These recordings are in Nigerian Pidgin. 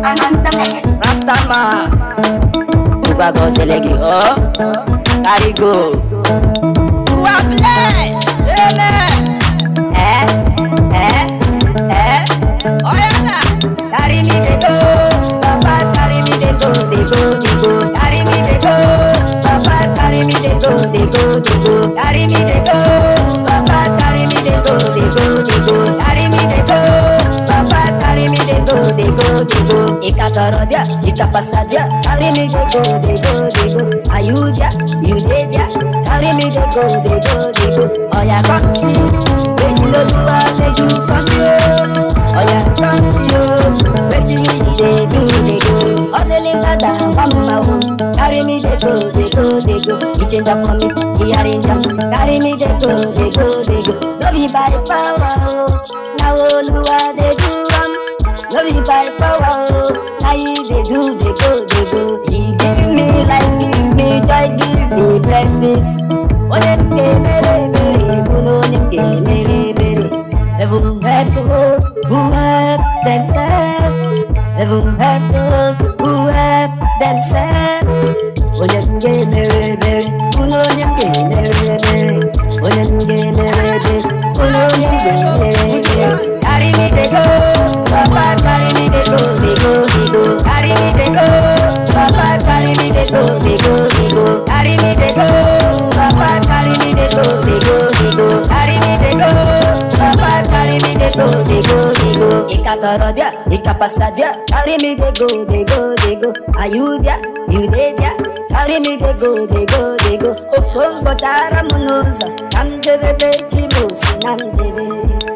Rastaman Uba go selegi oh Carry go You are blessed Amen Eh Eh Eh Oh yeah na Carry me dey go Papa carry me dey go dey go dey go Carry me dey go Papa carry me dey go dey go dey go Carry me dey go Papa carry me dey go dey go dey go Carry me dey go Papa carry me dey go dey go dey go Ika tọrọ dia, ika pasa dia Carry me dey go dey go dey go Are you there? You dey there? Carry me dey go dey go dey go Oya come see Wetin Olúwa dey do for me o Oya come see o Wetin me dey do dey go Hustling dada mama o Carry me dey go dey go dey go He change am for me, he arrange am Carry me dey go dey go dey go No be by power o Na Olúwa dey do am No be by power o Na he dey do dey go dey go He give me life, give me joy, give me blessings Onye m ga-emere ebere bụrụ onye m ga-emere ebere Heaven help those who help themselves Heaven help those who help themselves Onye m ga-emere ebere bụrụ onye m ga-emere ebere Onye m ga-emere ebere bụrụ onye m ga-emere ebere Carry me dey go, Papa carry me dey go, dey go, dey go Carry me dey go, Papa carry me dey go, dey go, dey go Carry me dey go, Papa carry me dey go, dey go, dey go Carry me dey go, Papa carry me dey go, dey go, dey go Ika tọrọ dia, ika pasa dia Carry me dey go, dey go, dey go Are you there? You dey there? Carry me dey go, dey go, dey go Okongo tara m n'ụzọ Ka m jebebe chi m si na njebe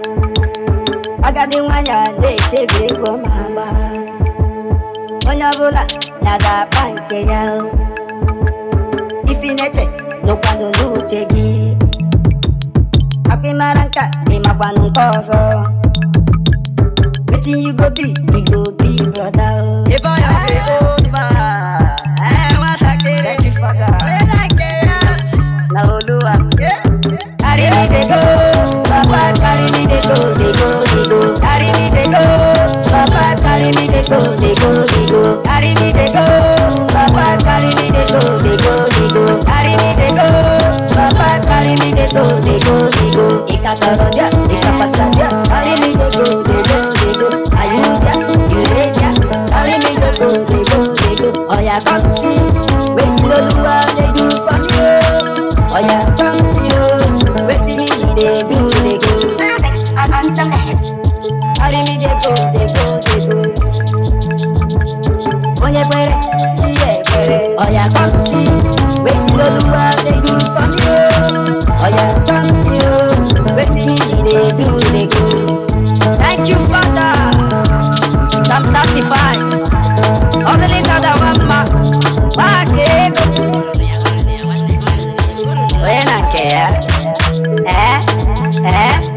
agadi nwanyị a na-echebe ego ma agba onye ọbụla na-aga akpa nke ya o. ifi na-eche nụkwanụ n'uche gị akwa ịmara nka ịmakwanụ nke ọzọ wetin you go be you go be broda o. If I am the old man, I want to get Thank you, Father. I like it. na Olúwa. Carry me dey go, Papa carry me dey go, dey go, dey go. Carry me dey go, Papa carry me dey go, dey go, dey go. Carry me dey go, Papa carry me dey go, dey go, dey go. Carry me dey go, Papa carry me dey go, dey go, dey go. Ika tọrọ dia, ika pasa dia. Carry me dey go, dey go, dey go. Are you there? You dey there? Carry me dey go, dey go, dey go. Oya come see, wetin Olúwa dey do for me o. Oya come see o, wetin he dey do dey go. Carry me dey go, dey go, dey go. Onye kwere, chi ya ekwere. Oya come see, wetin Olúwa dey do for me o. Oya come see o, wetin he dey do dey go. Thank you, Father. Psalm 35. Hustling dada wamma, gbaa ego. Onye na nke ya? Eh? Eh?